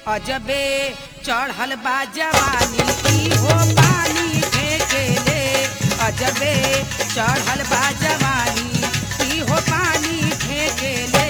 अजबे चढ़ल बा जवानी की हो पानी फेंकेले अजबे चढ़ल बा जवानी की हो पानी फेंकेले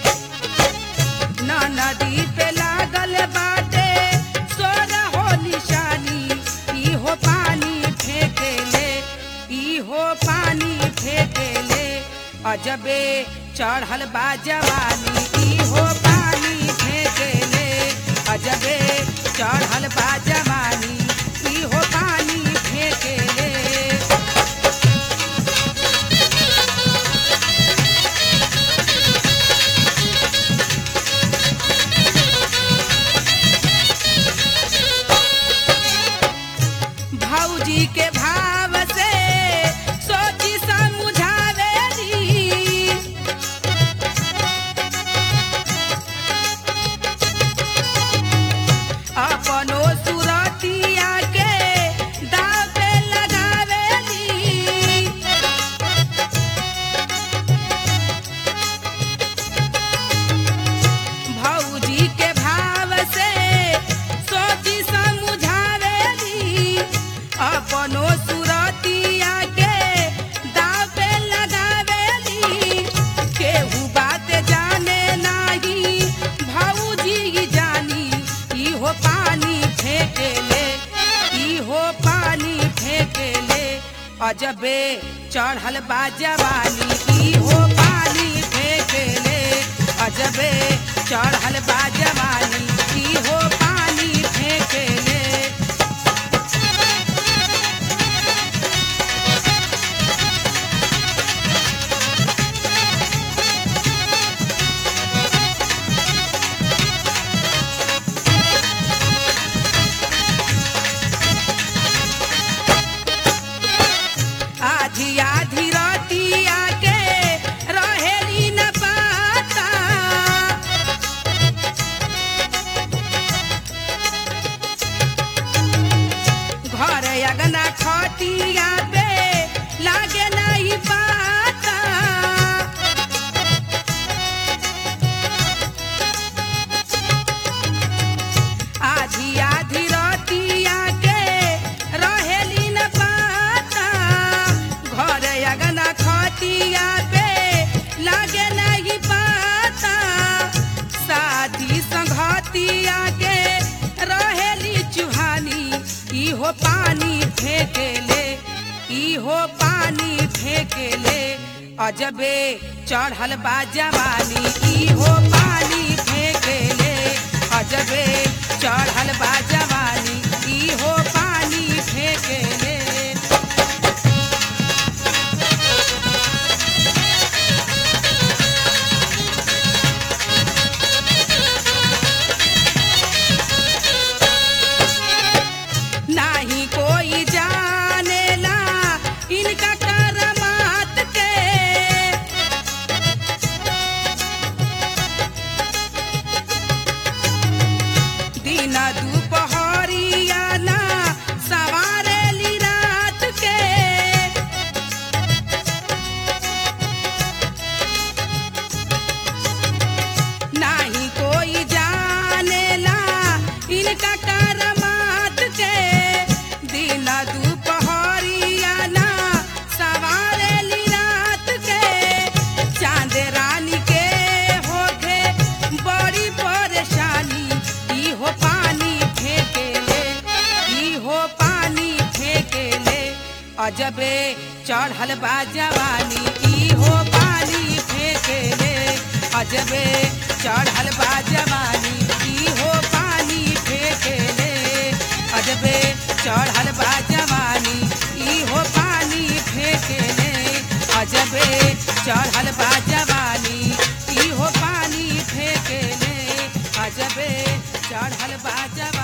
न नदी पे लागल बाटे सोरा हो निशानी ई हो पानी फेंकेले ई हो पानी फेंकेले अजबे चढ़ल बा जवानी ई हो पानी फेंकेले अजबे चढ़ल बा जवानी ई हो पानी फेंकेले भौजी के भाव से सोची समझावेली अपनो सुरतिया के दाव पे लगावेली भौजी के भाव से सोची समझावेली अपनो सुरतिया के दाव पे लगावेली केहू बात जाने नाही भौजी जानी ई हो पानी फेंकेले ई हो पानी फेंकेले अजबे चढ़ल बा जवानी ई हो पानी फेंकेले अजबे चढ़ल बा जवानी ई हो पानी फेंकेले आधी आधी रतिया के रहेली न पाता घर अगना खटिया पे लागे नहीं पाता आधी आधी रतिया के रहेली न पाता घर अगना खटिया पे लागे नहीं पाता शादी संघतिया के रहेली चुहानी ई हो पानी फेंकेले ई हो पानी फेंकेले अजबे चढ़ल बा जवानी ई हो पानी फेंकेले अजबे चढ़ल बा जवानी ई हो पानी फेंकेले नाही कोई जानेला इनका करमात के दिन दुपहरिया ना सवारेली रात के नाही कोई जानेला इनका करमात के दिन दुपहरिया ना सवारेली रात के चांद रानी के होखे बड़ी परेशानी ई हो पानी फेंकेले ई हो पानी फेंकेले अजबे चढ़ल बा जवानी ई हो पानी फेंकेले अजबे चढ़ल बा जवानी ई हो पानी फेंकेले अजबे चढ़ल बा जवानी ई हो पानी फेंकेले अजबे चढ़ल बा जवानी ई हो पानी फेंकेले अजबे चढ़ल बा जवानी